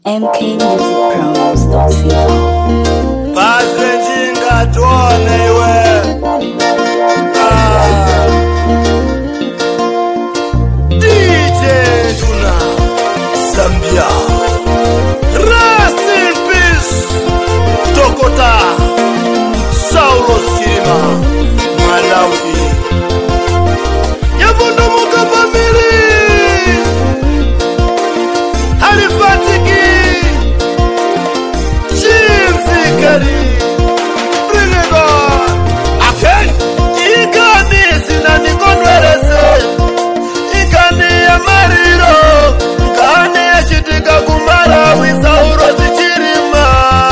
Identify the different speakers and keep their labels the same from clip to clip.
Speaker 1: mkmusicpromos.co
Speaker 2: bhazi njingatone iwe Ah. dj duna zambia rest in peace dokota saulo silima malawi yavundumuka famili halifatiki chimfikeri bring it on aken ikani sinandikondwerese ikani ya mariro nkani yachitika kumarawi sauro zichirima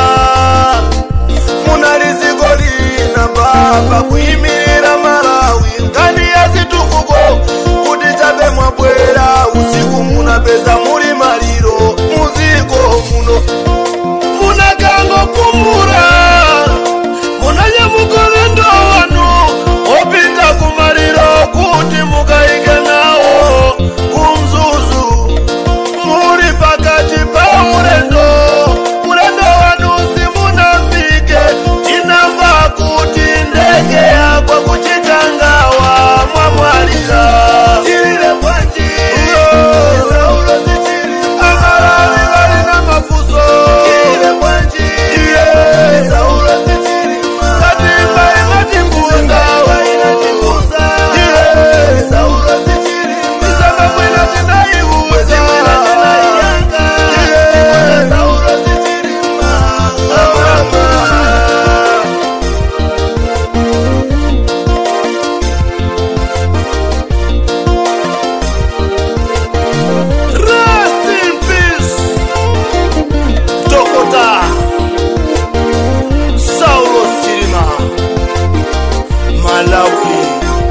Speaker 2: muna riziko lina baba kuyimirira marawi nkani yazitukuko kuti chabe mwabwera usiku munapeza muri mariro muziko muno munakangokumura munanyamukore ndowanu opinda kumariro kuti mukaike nawo kumzuzu muri pakati paurendo urendo wanu simunafike tinamva kuti ndege yakwa kuchikangawa mwamwarira tirire bwanji sauro zichiri amaravi varina mafuso tirire bwanji sauro zichiri katimba inatimbuza wainatimbuza sauro zichiri misanga mwina tinaiuza mwina tinaiyanga sauro zichiri mama Rest in peace, Dokota Saulo Silima, Malawi.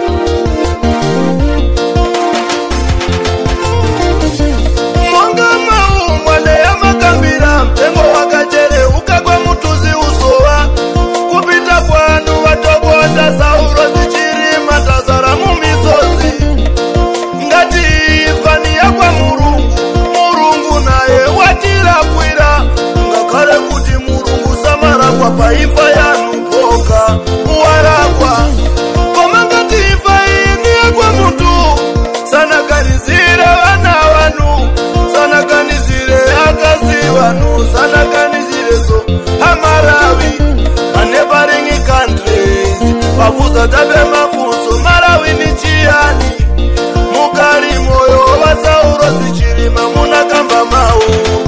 Speaker 2: Mwanga mau mwane ya makambira mtengo wakachere ukagwa mutuzi usowa kupita kwanu watogota Saulo zichirima tazara mumisozi ngati fani yakwa murungu murungu naye watirakwira ngakhale kuti murungu samarakwa paifa yanu poka uwarakwa koma ngati ifa ini yakwa mutu sanaganizire vana vanu sanaganizire akazi vanu sanaganizirezo amarawi manebaring countries vafuza tabe mafunso marawi ni chiyani mukari moyo wasauro zichirima munakamba mau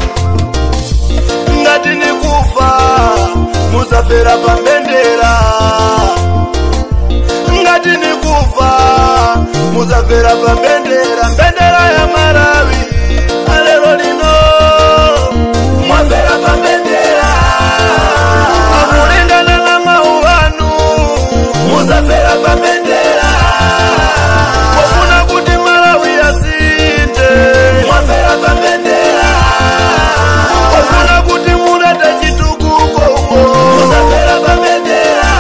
Speaker 2: ngati nikufa muzafera pambendera ngati nikufa muzafera pambendera mbendera ya marawi alero lino mwafera pambendera akulingana na mau vanu muzafera pambendera kofuna kuti malawi yasinte mwafera pambendera kofuna kuti murete chitukuko muzafera pambendera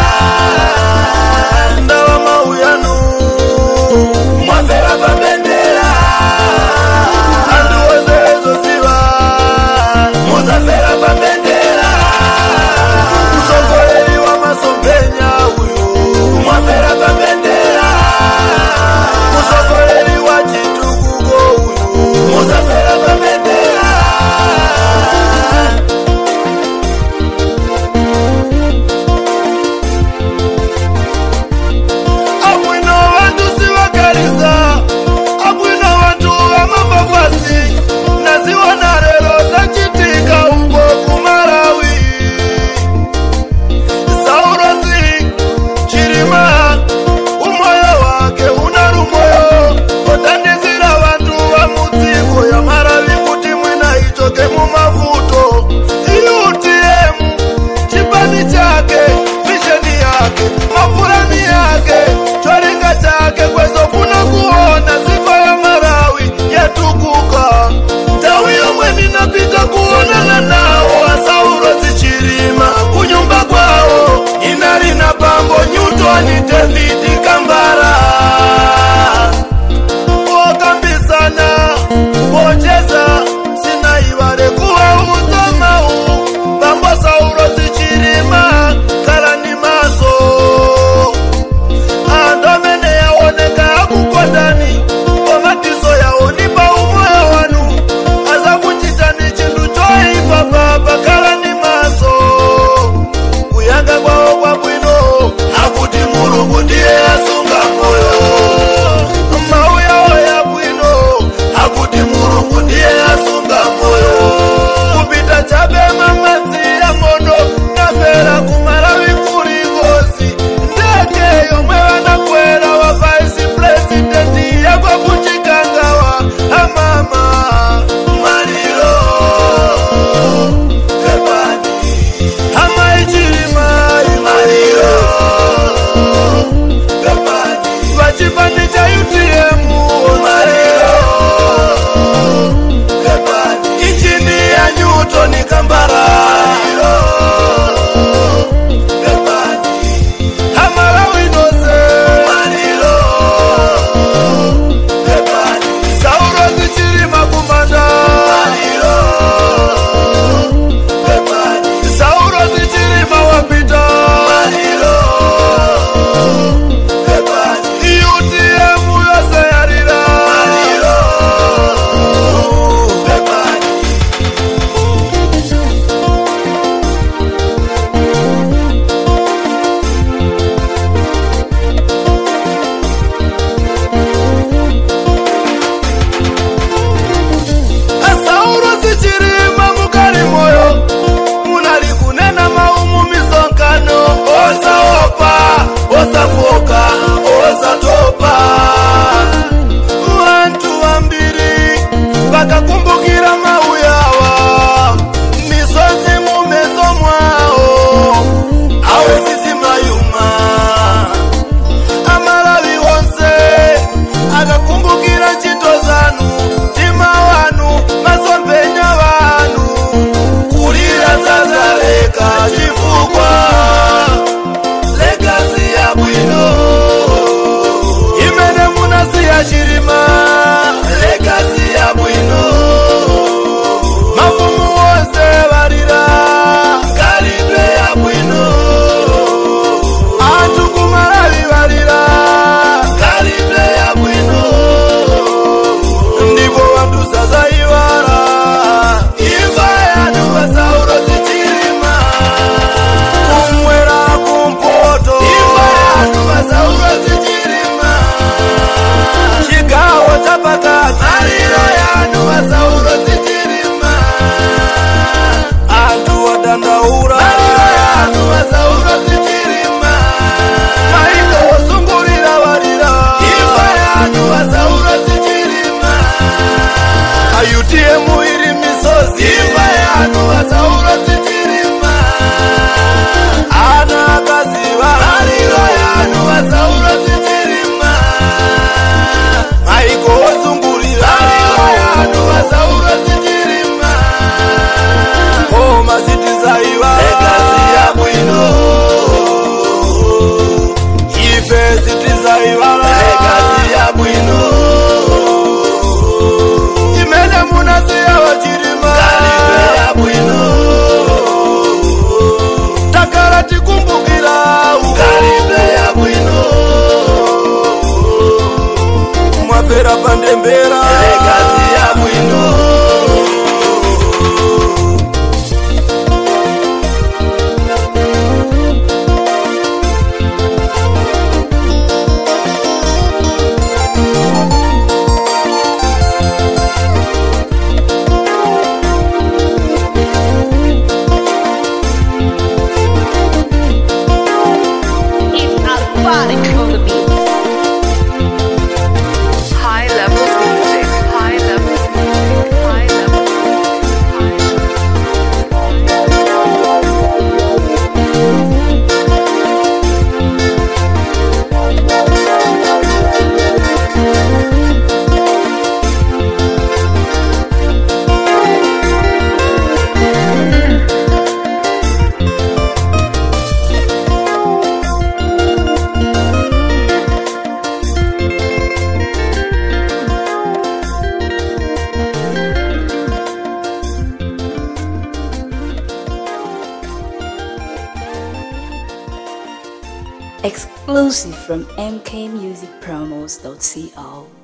Speaker 2: ndawa mau yanu mwafera pambendera andu wezerezoziva muzafera pambendera msogoleri wa masompenya uyu mwafera pambendera musogoleri wa chitukuko uyu muzafera pambendera abwino vantu sivakarisa abwino vantu vamafafasi naziona rero zachitika uko kumarawi saurosi chirima umoyo wake una rumoyo otandizira vantu vamudziko yamaravi kuti mwina ichoke mumavuto iutm chipani chake visheni yake mapurani yake choringa chake kwezofuna kuona ziko ya marawi yatukuka ndau yomwe ninapita kuonana nawo asauro zichirima kunyumba kwawo inarina pambo nyutoni davidi kambara okambisana pocheza sina ivare kuwauza vanhu vasauro tichirima ana akaziva tariro yanhu vasauro tichirima maiko osungurira tariro yanhu vasauro tichirima koma sitizaiva egasi yabwino ife sitizaiva egasi yabwino imene munasiya vachirima kalibe yabwino takara tikumbukira kalibe yabwino mwapera pandembera egasi yabwino
Speaker 1: It's aquatic on the beats.
Speaker 3: High levels music. High levels music. High levels music. High
Speaker 4: Exclusive from mkmusicpromos.co.